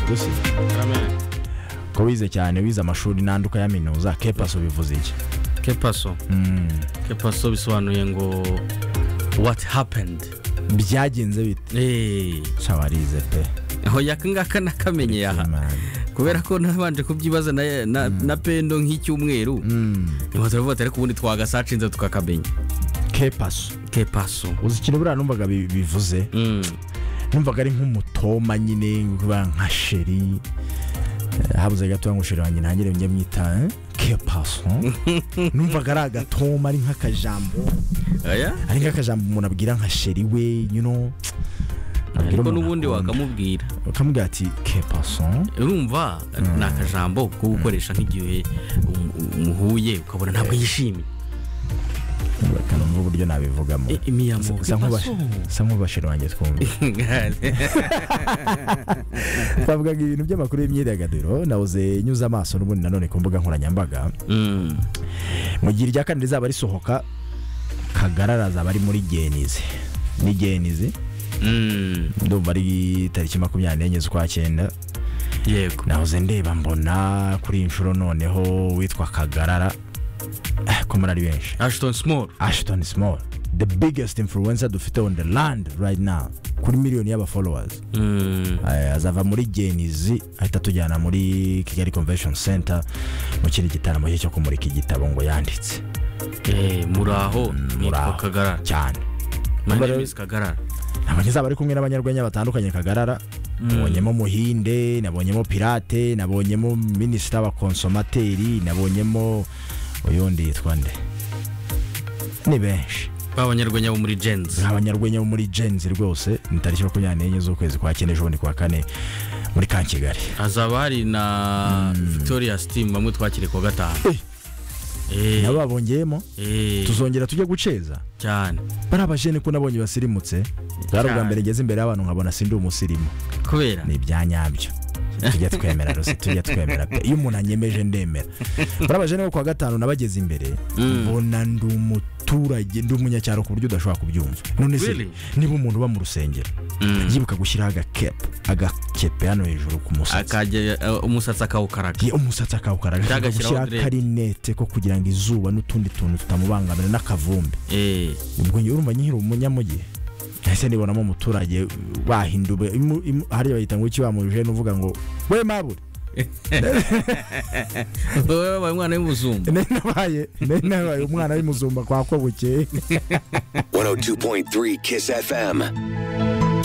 dusi ko wize cyane wize amashuri n'andi ukayaminuza kepaso bivuze iki kepaso kepaso bisobanuye ngo what happened byagenze bite Eh, shabarize pe aho yaka ngaka nakamenye aha kubera ko nabanje kubyibaza na, na, na pendo nk'icyumweru niba turavuga ati ariko ubundi twagasacinze tukakamenya kepaso kepaso uzi ikintu buriya numvaga bi- bivuze Mm. numvaga ari nk'umutoma nyine kuba nka sheri Eh, habuze gato ngo sheri wanjye ntangire njye mwita eh, kepaso numvaga ari agatoma ari nk'akajambo aya ari nk'akajambo umuntu abwira nka sheri we you know abwira ariko umuntu n'ubundi akunda. wakamubwira ukamubwira ati kepaso urumva ni akajambo ko gukoresha nk'igihe um- muhuye ukabona ntabwo yishimye akanumva uburyo nabivugamo Eh, imiyamo Sa- sa nk'uba- kepaso. sa nk'ubasheri wanjye twumva twavugaga ibintu by'amakuru y'imyidagaduro nawuze nyuze amaso n'ubundi nanone ku mbuga nkoranyambaga Mm. mu gihe irya kane rizaba risohoka kagarara azaba ari muri genizi ni genizi Mm. ndumva ari tariki makumyabiri n'enye z'ukwa cyenda yego nahoze ndeba mbona kuri iyi nshuro noneho witwa kagarara eh, ko muri ari benshi ashton small ashton small the biggest influencer dufite on the land right now kuri miliyoni y'abafollowers Mm. Eh, azava muri genizi ahita atujyana muri kigali convention center mu kindi gitaramo cye cyo kumurika igitabo ngo yanditse Eh, muraho nitwa muraho. kagarara cyane my Mbere- name is kagarara ntabwo ntizaba ari kumwe n'abanyarwenya batandukanye kagarara nabonyemo muhinde nabonyemo pirate nabonyemo minisita wa konsomateri nabonyemo uyundi yitwa nde ni benshi b'abanyarwenya bo muri jenzi abanyarwenya bo muri genzi rwose ni tariki makumyabiri n'enye z'ukwezi kwa kane ejo bundi ku wa kane muri ka kigali hazaba hari na victoria steam bamwe twakire kuwa gatanu Eh, nabo babongeyemo eh, tuzongera tujye guceza cyane bari abajene ko nabonye basirimutse bwari ubwa Cyane. mbere ngeze imbere y'abantu nkabona sindi umusirimu kubera ni ibya nyabyo tujya twemera rusi tujya twemera pe iyo umuntu anyemeje ndemera muri abajene bo kuwa gatanu nabageze imbere Mm. mbona ndi umuturage ndi umunyacyaro ku buryo udashobora kubyumva none se Really? niba umuntu uba mu rusengero Mm. yibuka gushyiraho agakepe agakepe hano hejuru ku musatsi akajya eh, umusatsi akawukaraga Ye, umusatsi akawukaraga Cyangwa agomba agashyiraho gushyiraho akarinete ko kugira ngo izuba n'utundi tuntu tutamubangamira n'akavumbi Eh, ubwo njye urumva nyihira umunyamujyi ese nibonamo umuturage bahindube imu- imu- hariya bahita ngo iki wamuje n'uvuga ngo we mabure wowe wabaye umwana w'umuzungu nari nabaye nari nabaye umwana w'imuzumba kwa ko bukeye 102.3 Kiss FM.